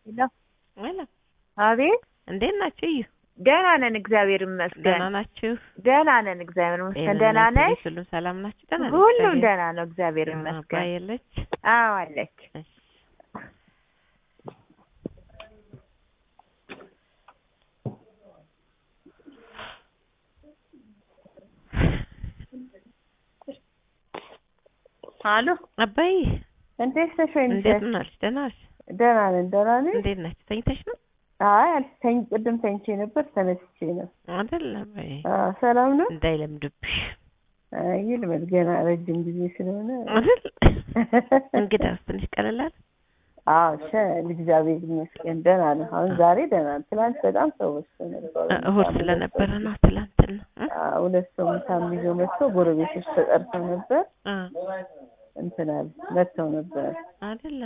ሄሎ ሄሎ አቤት እንዴት ናችሁ? እዩ ደህና ነን እግዚአብሔር ይመስገን ደህና ናችሁ? ደህና ነን እግዚአብሔር ይመስገን ደህና ጤንነት፣ ነሽ ሁሉም ሰላም ናችሁ? ደህና ነን ሁሉም እግዚአብሔር። ደህና ነው እግዚአብሔር አባ ይመስገን የለች? አዎ አለች እሺ። አሎ አባዬ እንዴት ነሽ ወይ እንዴት ናችሁ? ደህና ነሽ? ደህና ነን ደህና ነሽ እንዴት ናችሁ? ተኝተሽ ነው አይ አልተኝ ቅድም ተኝቼ ነበር ተነስቼ ነው አይደል? አባዬ አዎ ሰላም ነው እንዳይለምድብሽ አይ ይልመድ ገና ረጅም ጊዜ ስለሆነ አይደል? እንግዳውስ ትንሽ ቀለል አለ? አዎ ሸ እግዚአብሔር ይመስገን ደህና ነው አሁን ዛሬ ደህና ነው ትናንት በጣም ሰው በዝቶ ነበር እሑድ ስለነበረ ነው ትላንትና እ? አዎ ሁለት ሰው ምሳም ይዞ መጥቶ ጎረቤቶች ተጠርተው ነበር እ እንትን አሉ መጥተው ነበር አይደል?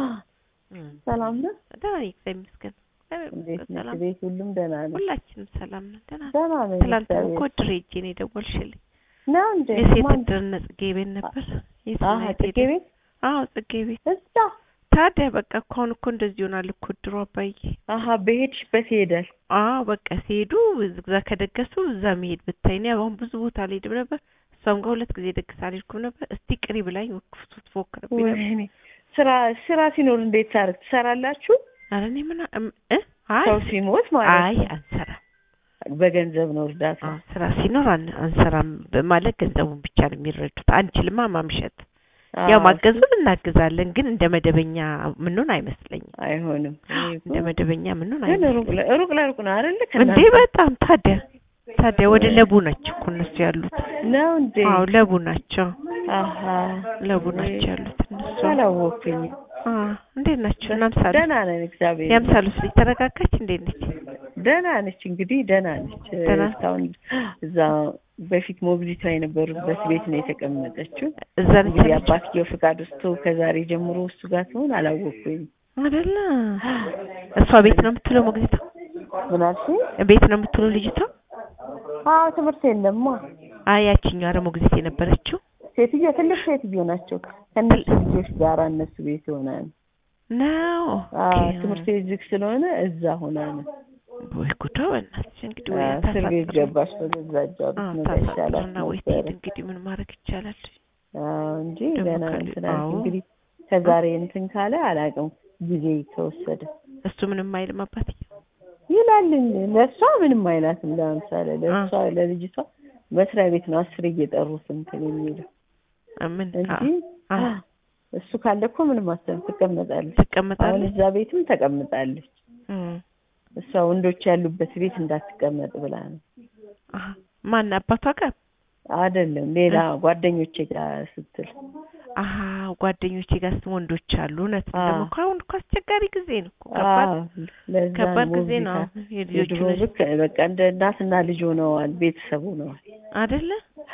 እ። ሰላም ነው ደህና ነኝ እግዚአብሔር ይመስገን። እግዚአብሔር እንዴት ይመስገን ነሽ ሰላም ቤት ሁሉም ደህና ነው ሁላችንም ሰላም ነን። ደህና ነን። ደህና ነው ትላንትና እግዚአብሔር እኮ ድሬ ሄጄ ነው የደወልሽልኝ። ነው እንዴ የሴት ማን እድርነ ጽጌ ቤት ነበር። የት አሀ ነው ጽጌ የሄደ? ቤት አዎ ጽጌ ቤት። እዛ ታዲያ በቃ እኮ አሁን እኮ እንደዚህ ይሆናል እኮ ድሮ አባዬ። አሀ በሄድሽበት ይሄዳል አዎ በቃ ሲሄዱ እዛ ከደገሱ እዛ መሄድ ብታይ። እኔ አሁን ብዙ ቦታ አልሄድም ነበር። እሷም ጋር ሁለት ጊዜ ደግስ አልሄድኩም ነበር። እስቲ ቅሪ ብላኝ ወክፍቱ ትፎክርብኝ ነበር። ወይኔ ስራ ስራ ሲኖር እንዴት ታርግ ትሰራላችሁ ኧረ እኔ ምን አ- እም- እ አይ ሰው ሲሞት ማለት አይ ነው አንሰራም። በገንዘብ ነው እርዳታ አዎ ስራ ሲኖር አን- አንሰራም ማለት ገንዘቡን ብቻ ነው የሚረዱት። አንችልማ ማምሸት ያው አዎ፣ ማገዙን እናግዛለን፣ ግን እንደ መደበኛ ምኑን አይመስለኝም። አይሆንም እኔ እኮ እንደ መደበኛ ምኑን ግን ሩቅ አይመስለኝም። ለ- ሩቅ ለሩቅ ነው አይደል እንዴ ከእናንተ በጣም ታዲያ ታዲያ ወደ ለቡ ናቸው እኮ እነሱ ያሉት። ነው እንዴ አዎ ለቡ ናቸው አሀ ለቡ ናቸው ያሉት እነሱ። አላወኩኝ አ እንዴት ናቸው? እናምሳሉ ደህና ነን እግዚአብሔር ያምሳሉስ ልጅ ተረጋጋች? እንዴት ነች? ደህና ነች እንግዲህ ደህና ነች ደህና? እስካሁን እዛ በፊት ሞግዚቷ የነበሩበት ቤት ነው የተቀመጠችው እዛ ነች እንግዲህ ያለችው አባትየው ፍቃድ ውስጥ ከዛሬ ጀምሮ እሱ ጋር ትሆን አላወኩኝ አይደለ? እሷ ቤት ነው የምትውለው ሞግዚቷ? ምን አልሽኝ ቤት ነው የምትውለው ልጅቷ? አዎ ትምህርት የለማ አይ ያቺኛዋ ኧረ ሞግዚት የነበረችው ሴትዮ ትልቅ ሴትዮ ናቸው ከእነሱ ልጆች ጋር እነሱ ቤት ሆና ነው ነው። አዎ ኦኬ። ትምህርት ቤት ዝግ ስለሆነ እዛ ሆና ነው ወይ ጉዷ በእናትሽ እንግዲህ ወይ አዎ፣ እስር ቤት ታሳጥር ገባች በገዛ እጇ ብትመጣ ይሻላት ታሳጥርና ወይ ትሄድ ነበረ እንግዲህ ምን ማድረግ ይቻላል? አዎ እንጂ ደግሞ ገና ካለ- እንትን አዎ። አልኩ እንግዲህ ከዛሬ እንትን ካለ አላውቅም ጊዜ ከወሰደ እሱ ምንም አይልም አባትዬ። ይላልኝ ለእሷ ምንም አይላትም ለምሳሌ ለእሷ ለልጅቷ መስሪያ ቤት ነው አስር እየጠሩት እንትን የሚለው አ- ምን እንጂ አ- አ- እሱ ካለ እኮ ምንም አሰብ ትቀመጣለች አሁን ትቀመጣለች? እዛ ቤትም ተቀምጣለች እም። እሷ ወንዶች ያሉበት ቤት እንዳትቀመጥ ብላ ነው አሀ። ማን አባቷ ጋር? አይደለም ሌላ ጓደኞቼ ጋር ስትል አሀ ጓደኞቼ ጋር ስም ወንዶች አሉ። እውነት አዎ። ደግሞ እኮ አሁን እኮ አስቸጋሪ ጊዜ ነው እኮ ከባድ አዎ፣ ለዛ ከባድ ነው ጊዜ ነው። ሞግዚታ አሁን የልጆቹ የድሮ ልክ በቃ እንደ እናትና ልጅ ሆነዋል ቤተሰብ ሆነዋል አይደለ?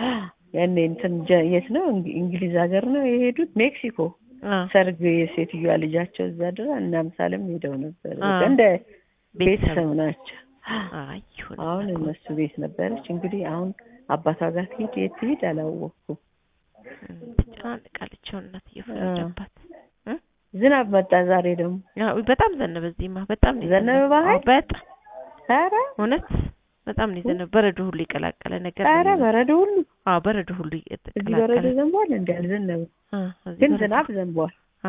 ያኔ እንትን ጀ- የት ነው እንግ- እንግሊዝ ሀገር ነው የሄዱት ሜክሲኮ አ ሰርግ የሴትዮዋ ልጃቸው እዛ ድራ እና ምሳሌም ሄደው ነበር በቃ አዎ። እንደ ቤተሰብ ቤተሰብ ናቸው አይ ይሁን አሁን እናት። እነሱ ቤት ነበረች እንግዲህ አሁን አባቷ ጋር ትሄድ የት ትሄድ አላወቅኩም እም፣ ትጨናንቃለች አሁን እናት እየፈረደባት ዝናብ መጣ ዛሬ ደግሞ ያው በጣም ዘነበ። እዚህማ በጣም ነው ዘነበ የዘነበው። በኃይል? አዎ፣ በጣም ኧረ እውነት በጣም ነው የዘነበው። በረዶ ሁሉ የቀላቀለ ነገር ነው ኧረ የዘነበው። በረዶ ሁሉ አዎ በረዶ ሁሉ እዚህ በረዶ የተቀላቀለ ዘንቧል እንዲ አልዘነበም አ እዚህ ግን በረዶ- ዝናብ ዘንቧል አ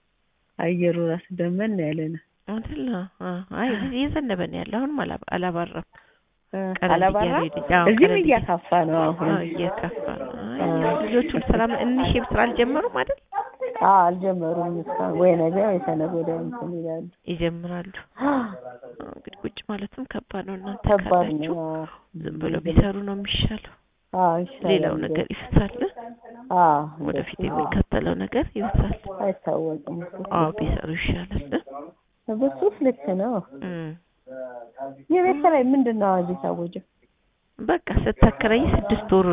አየሩ ራሱ ደመና ያለ ነው አይደል? አ አይ እዚህ እየዘነበ ነው ያለው። አሁንም አላ- አላባራም። ቀለል አላባራ እያለ ሄደ። አዎ፣ እዚህም ቀለል እያካፋ ነው አሁን አዎ እየከፋ ነው። አይ አዎ። ልጆቹም ሰላም እንሽም ስራ አልጀመሩም አይደል? አዎ አልጀመሩም እስካሁን ወይ ነገ ወይ ከነገ ወዲያ እንትን ይላሉ ይጀምራሉ። አዎ፣ እንግዲህ ቁጭ ማለትም ከባድ ነው። እናንተ ከባድ ካላችሁ ነው አዎ። ዝም ብለው ቢሰሩ ነው የሚሻለው። አዎ ይሻላል ሌላው ነገር ይፍሳል። አዎ ወደፊት እንደሱ የሚከተለው ነገር ይብሳል። አይታወቅም እሱ አዎ ቢሰሩ ይሻላል። በሱስ ልክ ነው እም የቤት ኪራይ ምንድን ነው አዋጅ የታወጀው በቃ ስታከራይ ስድስት ወር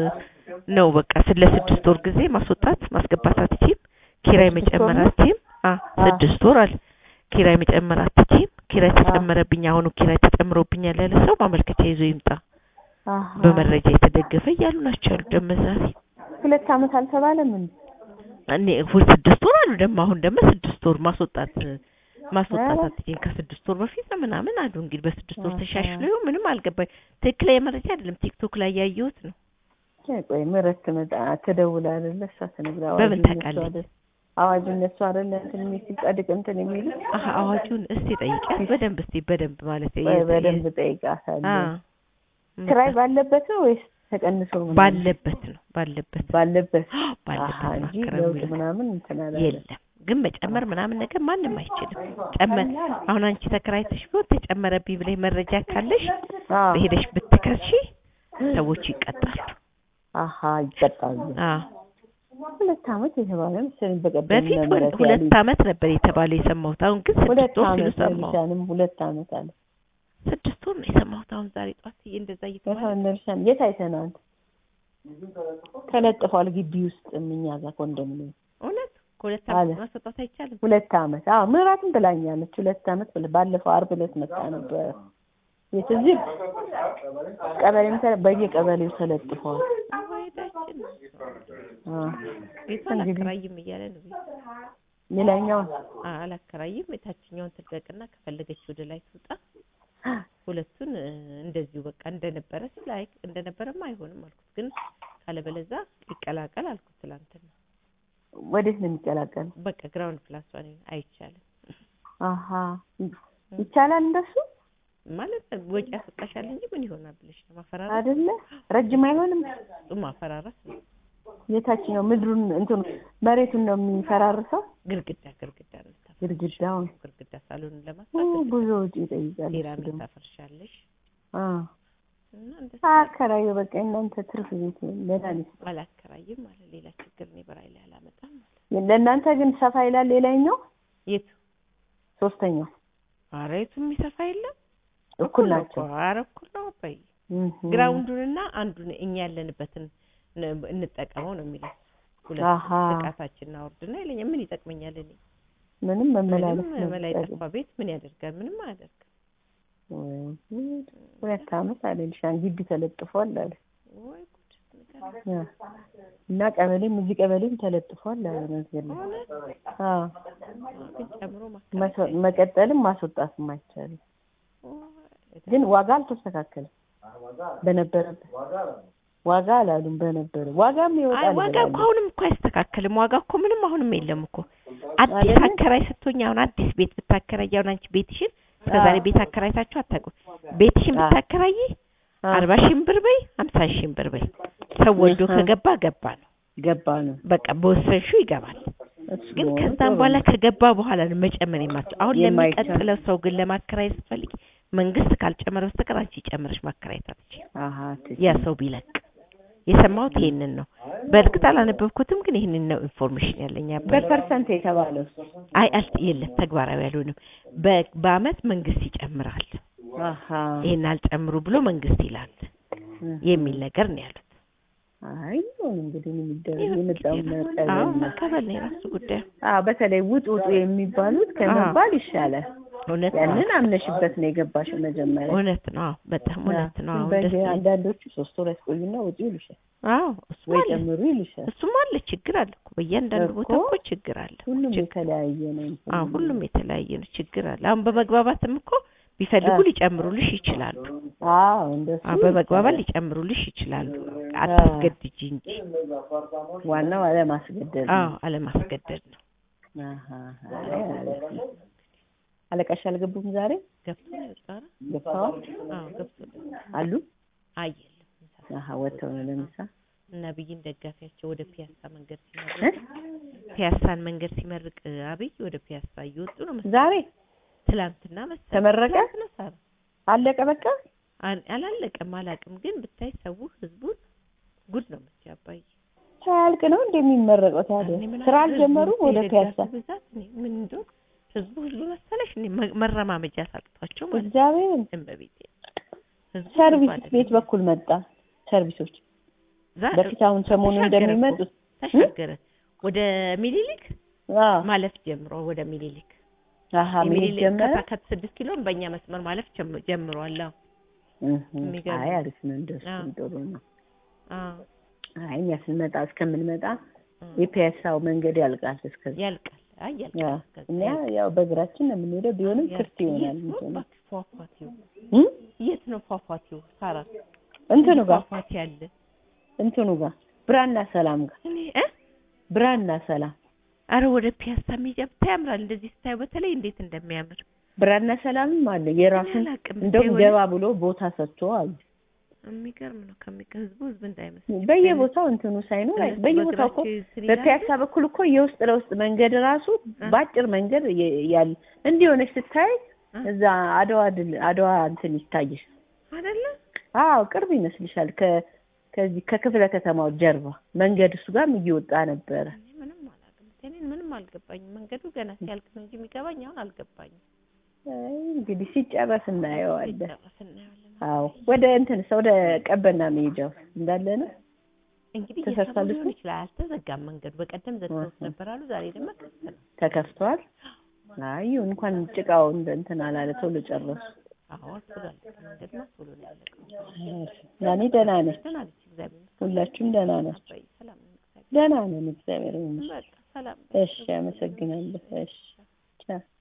ነው። በቃ ስለ ስድስት ወር ጊዜ ማስወጣት ማስገባት አትችይም። ኪራይ ስድስት ወር መጨመር ነው? አትችይም። አ አ። ስድስት ወር አለ። ኪራይ መጨመር አትችይም። ኪራይ ተጨመረብኝ፣ አሁኑ ኪራይ ተጨምሮብኛል ያለ ሰው ማመልከቻ ይዞ ይምጣ። አሃ። በመረጃ የተደገፈ እያሉ ናቸው ያሉ ደመዛሪ ሁለት ዓመት አልተባለም እንዴ እኔ ሁል ስድስት ወር አሉ ደግሞ አሁን ደግሞ ስድስት ወር ማስወጣት ማስወጣት ኧረ። አትችይም። ከስድስት ወር በፊት ነው ምናምን አሉ። እንግዲህ በስድስት ወር አሃ። ተሻሽሎ ይሁን ምንም አልገባኝ። ትክክለኛ መረጃ አይደለም፣ ቲክቶክ ላይ ያየሁት ነው። ቆይ ምረት ትመጣ ትደውል አይደለ እሷ ትነግራ በምን አዋጁ እነሱ ታውቃለች? አይደል አዋጁ እነሱ አይደለ እንትን የሚል ሲጸድቅ እንትን የሚሉ አሀ አዋጁን እስቲ ጠይቂያት በደንብ እስቲ በደንብ ማለት ቆይ በደንብ ጠይቃታለሁ። አ ክራይ ባለበት ነው ወይስ ተቀንሶ ምናምን? ባለበት ነው ባለበት ባለበት ባለበት አሀ ነው እንጂ አከራዩ ለውጥ የሚለው። ምናምን እንትን አላለም። የለም ግን መጨመር ምናምን ነገር ማንም አይችልም። ጨመር አሁን አንቺ ተከራይተሽ ቢሆን ተጨመረብኝ ብለሽ መረጃ ካለሽ አዎ። በሄደሽ ብትከሺ ሰዎቹ ይቀጣሉ። አሀ ይቀጣሉ። አዎ ሁለት ዓመት የተባለ መሰለኝ በቀደም በፊት እነ ምህረት ሁለት ያሉኝ። ዓመት ነበር የተባለው የሰማሁት። አሁን ግን ሁለት ስድስት ወር ሲሉ ዓመት ሰማሁ። ለሊሻንም ሁለት ዓመት አለ። ስድስት ወር ነው የሰማሁት። አሁን ዛሬ ጧት እንደዛ እየተባለ በጣም ነርሻን የት አይተነው አንተ? ተለጥፏል ግቢ ውስጥ እኛ ጋር ኮንዶሚኒየም እውነት ከሁለት አለ። ዓመት ማስወጣት አይቻልም። ሁለት ዓመት አዎ ምህረትም ብላኛለች። ሁለት ዓመት ብለ ባለፈው ዓርብ ዕለት መጣ ነበር። የት እዚህ ቀበሌም ተለ- በየቀበሌው ተለጥፈዋል። አዋይዳችን አዎ ቤቷ እንግዲህ አላከራይም እያለ ነው ቤት ሌላኛው አ- አላከራይም የታችኛውን ትልቀቅና ከፈለገች ወደ ላይ ትውጣ ሁለቱን እ፣ እንደዚሁ በቃ እንደነበረ ሲል አይ እንደነበረማ አይሆንም አልኩት። ግን ካለበለዛ ይቀላቀል አልኩት ትላንትና። ወዴት ነው የሚቀላቀለው? በቃ ግራውንድ ፕላስ ዋን አይቻልም አሀ ይቻላል እንደሱ ማለት ወጪ ያስወጣሻል እንጂ ምን ይሆናል ብለሽ ነው ማፈራረስ አይደለ? ረጅም አይሆንም። እሱ ማፈራረስ ነው። የታችኛው ምድሩን እንትን መሬቱን ነው የሚፈራርሰው ግድግዳ ግድግዳ ነው የምታፈርሺው። ግድግዳውን ግድግዳ ሳሎንን ኡ፣ ለማስፋት ብዙ ወጪ ይጠይቃል። እሱ ሴራሚክ ደግሞ ታፈርሻለሽ አ እና እንደዛ አከራዩ በቃ እናንተ ትርፍ ቤት መድኃኒት አላከራይም ማለት ሌላ ችግር እኔ በራይ ላይ አላመጣም ማለት ለእናንተ ግን ሰፋ ይላል። ሌላኛው የቱ ሶስተኛው ኧረ የቱ የሚሰፋ የለም እኩል ነው ናቸው። እኮ። ኧረ እኩል ነው በይ እህ። ግራውንዱንና አንዱን እኛ ያለንበትን ን- እንጠቀመው ነው የሚለው ሁለት አሃ ጥቃታችንን አውርድና ይለኛል ምን ይጠቅመኛል እኔ ምንም መመላለስ ምንም ነው መላ የሚጠቅመው። የጠፋ ቤት ምን ያደርጋል ምንም አያደርግም ወይ ጉድ! ሁለት ዓመት አለልሻን ግቢ ተለጥፏል አለ ወይ ጉድ ንገረኝ። ያ። እና ቀበሌም እዚህ ቀበሌም ተለጥፏል አለ ነገር ነው። እውነት? አዎ ግን ጨምሮ መስ- ማከራየት መቀጠልም ማስወጣትም አይቻልም። ግን ዋጋ አልተስተካከለም። በነበረበት ዋጋ አላሉም። በነበረ ዋጋም አይ ይወጣል ዋጋ ብለዋል። እኮ አሁንም እኮ አይስተካከልም። ዋጋ እኮ ምንም አሁንም የለም እኮ አዲስ አይደለም? አከራይ ስትሆኝ አሁን አዲስ ቤት ብታከራይ አሁን አንቺ ቤትሽን እስከ አዎ። ዛሬ ቤት አከራይታችሁ አታውቁም። ቤትሽን አዎ። ብታከራይ አዎ፣ አርባ ሺህም ብር በይ ሀምሳ ሺህም ብር በይ ሰው ወዶ እህ። ከገባ ገባ ነው ገባ ነው። በቃ በወሰንሹ ይገባል። እሱ ግን መሆኑ ከዛም ጥሩ በኋላ ነው። ከገባ በኋላ ነው መጨመር የማትችው። አሁን የማይቻል። ለሚቀጥለው ሰው ግን ለማከራየት ስትፈልጊ መንግስት ካልጨመረ በስተቀር አንቺ ጨምረሽ ማከራየት አትችይም። አሀ ትክክል። ያ ሰው ቢለቅ የሰማሁት ይሄንን ነው። በእርግጥ አላነበብኩትም፣ ግን ይሄንን ነው ኢንፎርሜሽን ያለኝ። አባይ በፐርሰንት የተባለው አይ አልት የለም ተግባራዊ አልሆንም። በ- በአመት መንግስት ይጨምራል፣ አሀ ይሄን አልጨምሩ ብሎ መንግስት ይላል የሚል ነገር ነው ያሉት። አይ ይሁን እንግዲህ ምን ይደረግ ይሁን የመጣውን እንግዲህ አዎ መቀበል ነው። መቀበል ነው የራሱ ጉዳይ። አዎ በተለይ ውጡ ውጡ የሚባሉት ከመባል ይሻላል። እውነት ነው ያንን አምነሽበት ነው የገባሽው መጀመሪያ። እውነት ነው። አዎ በጣም እውነት ነው። አዎ በዚህ እንደሱ አንዳንዶቹ ሶስት ወር ያስቆዩና ውጡ ይሉሻል አዎ እሱም ወይ አለ ጨምሩ ይሉሻል። እሱም አለ ችግር አለ እኮ በእያንዳንዱ ቦታ እኮ እኮ ችግር አለ። ሁሉም ችግር- የተለያየ ነው። እንትን አዎ ሁሉም የተለያየ ነው፣ ችግር አለ። አሁን በመግባባትም እኮ ቢፈልጉ አዎ። ሊጨምሩልሽ ይችላሉ። አዎ እንደሱ አዎ በመግባባት ይቻላል። ሊጨምሩልሽ ይችላሉ። አታስገድጂ እንጂ። ዋናው አለማስገደድ ነው። አዎ አለማስገደድ ነው። አሀ አይ አሪፍ ነው። አለቃሽ አልገቡም ዛሬ ገብቶ ነው የወጣው? ገብተዋል አዎ ገብቶ ነው። አሉ አይ የለም አሀ ወጥተው ነው ለምሳ እና ብይን ደጋፊያቸው ወደ ፒያሳ መንገድ እ? ሲመርቅ ፒያሳን መንገድ ሲመርቅ አብይ ወደ ፒያሳ እየወጡ ነው መሰለኝ። ዛሬ ትላንትና መሰለኝ ተመረቀ? ትላንትና ሳራ አለቀ በቃ አል- አላለቀም አላቅም፣ ግን ብታይ ሰው ህዝቡን ጉድ ነው የምትይው አባዬ። ሳያልቅ ነው እንደሚመረቀው ታዲያ እኔ ምን ስራ አለ አልጀመሩም ህዝቡ ወደ የደጋፊ ፒያሳ ብዛት እኔ ምን እንደው ህዝቡ ህዝቡ መሰለሽ እኔ መ- መረማመጃ ሳቅቷቸው ማለት ነው። እግዚአብሔርን እመቤቴ ህዝቡ ሰርቪስ ህዝቡ ቤት አይደለም። በኩል መጣ ሰርቪሶች ዛ- በፊት አሁን ሰሞኑን ተሻገረ እኮ፣ እንደሚመጡት ተሻገረ ወደ ሚኒሊክ አዎ ማለፍ ጀምሮ ወደ ሚኒሊክ አሀ መሄድ የሚኒሊክ ጀመረ ከታ- ከስድስት ኪሎን በእኛ መስመር ማለፍ ጀም- ጀምሯል። አዎ እህ፣ የሚገርም አይ አሪፍ ነው እንደሱ አዎ። ጥሩ ነው አዎ አይ እኛ ስንመጣ እስከምንመጣ አዎ። የፒያሳው መንገድ ያልቃል እስከዛ ያልቃል አይ ያ ያልቃል። ከዛ እኛ ያልቃል። ያው በእግራችን ነው የምንሄደው። ቢሆንም ያ- ክፍት ይሆናል የት ነው እንትኑ እባክህ ፏፏቴው? እ? የት ነው ፏፏቴው? ሳራ እንትኑ ጋር ፏፏቴ አለ። እንትኑ ጋር ብራና ሰላም ጋር እኔ እ ብራና ሰላም አረ ወደ ፒያሳ ሜጃ ብታይ ያምራል። እንደዚህ ስታየው በተለይ እንዴት እንደሚያምር ብራና ሰላምም አለ የራሱን እኔ አላቅም። እንደውም የሆነ- ገባ ብሎ ቦታ ሰጥቶ አሉ። የሚገርም ነው። ከሚገ ህዝቡ ህዝብ እንዳይመስል በየቦታው እንትኑ ሳይኖር አይ- በየቦታው እኮ በፒያሳ በኩል እኮ የውስጥ ለውስጥ መንገድ ራሱ በአጭር መንገድ የ- ያለ እንዲሆነች ስታይ እዛ አድዋ ድል አድዋ እንትን ይታይሽ። አይደለ አዎ ቅርብ ይመስልሻል። ከ ከዚህ ከክፍለ ከተማው ጀርባ መንገድ እሱ ጋርም እየወጣ ነበረ። እኔ ምንም አላውቅም። እኔን ምንም አልገባኝም። መንገዱ ገና ሲያልቅ ነው እንጂ የሚገባኝ አሁን አልገባኝም። አይ እንግዲህ ሲጨረስ እናየዋለን። ሲጨረስ እናየዋለን። አዎ ወደ እንትን ወደ ቀበና መሄጃው እንዳለ ነው። እንግዲህ ተሰርቷል እየሰሩ ሊሆን እሱ? ይችላል። አልተዘጋም መንገዱ። በቀደም ዘግተውት እህ። ነበር አሉ። ዛሬ ደግሞ ክፍት ነው። ተከፍቷል። አይ ይሁን እንኳን ጭቃው እንደ እንትን አላለ ቶሎ ጨረሱ። አዎ ቶሎ አለቀ። መንገድማ ቶሎ ነው ያለቀው። ያኔ ደህና ነች። ደህና ነች። እግዚአብሔር ይመስገን። ሁላችሁም ደህና ናችሁ? አባዬ ሰላም ነው። እግዚአብሔር ደህና ነን እግዚአብሔር ይመስገን። በቃ ሰላም እሺ አመሰግናለሁ። እሺ ቻው